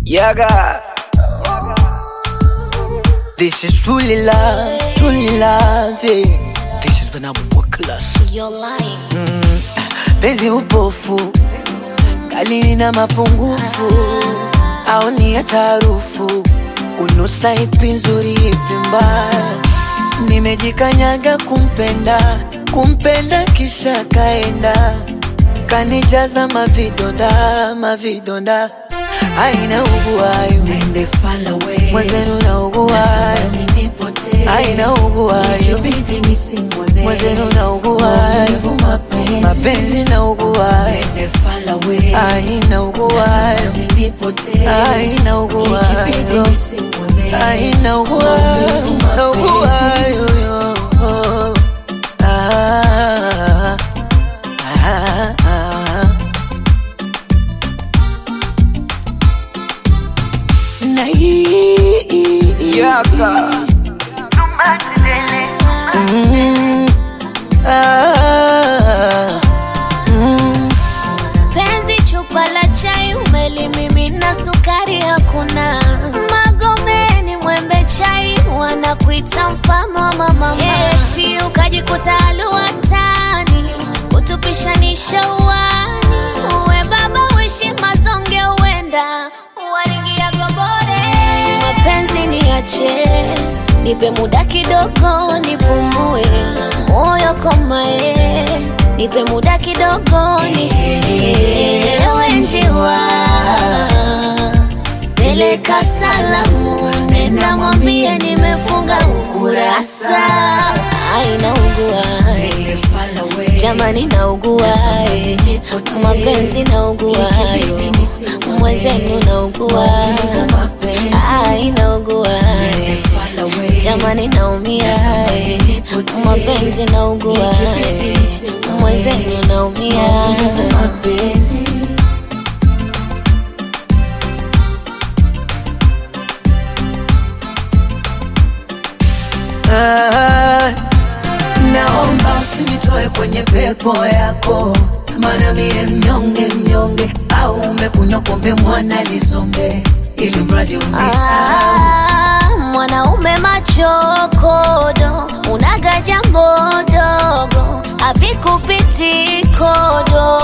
Yaga. This is truly love, truly love. Yeah. This is when I'm work class. You're lying. Penzi upofu, kali na mapungufu, au ni ya tarufu, kunusa ipi nzuri ipi mbaya. Nimejikanyaga kumpenda, kumpenda kisha kaenda, kanijaza mavidonda, mavidonda, aina uguayo Nende far away. mwenzenu na uguayo, Natamani nipotee. aina uguayo Ikibidi nisimwone. mwenzenu na uguayo, Maumivu mapenzi. mapenzi na uguayo Nende far away. aina uguayo Natamani nipotee. aina uguayo Ikibidi nisimwone. aina uguayo Maumivu na mapenzi. uguayo yo. Ah, ah, ah. Na hii Yaka. Mm, ah, mm. Penzi chupa la chai umelimimina, sukari hakuna. Magomeni mwembe chai wanakuita mfalme wa mama, eti ukajikuta aluatani kutupishanisha uani. Uwe baba uishi mazonge, uenda walingia gobore. Mapenzi niache, nipe muda kidogo nipumue, moyo komae, nipe muda kidogo nitulie. Ewe njiwa, peleka salamu, nenda mwambie nimefunga ukurasa. Ai, naugua Nende far away. jamani, naugua mapenzi, naugua mwenzenu, naugua Maumivu mapenzi. ai, naugua Nende far away. jamani, naumia mapenzi, naugua mwenzenu, naumia Maumivu mapenzi. Ah, Naomba usinitoe kwenye pepo yako, maana mie mnyonge mnyonge, au umekunywa pombe mwana lisonge, ili mradi unisahau. Ah, mwanaume machokodo, unaga jambo dogo, havikupiti kodo.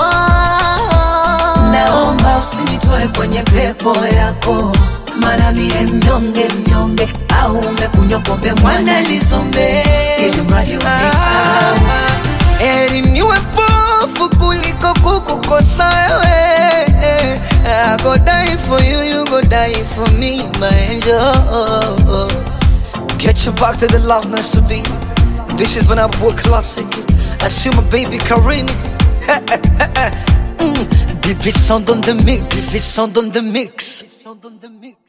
Naomba usinitoe kwenye pepo yako, maana mie mnyonge mnyonge, au umekunywa pombe mwana lisonge, ili mradi unisahau. Heri niwe pofu kuliko kukukosa wewe. I go die for you, you go die for me, my angel. Get you back to the love nice to be. This is when I work classic. I see my baby Karini. mm. Bibi sound on the mix, Bibi sound on the mix. Sound on the mix.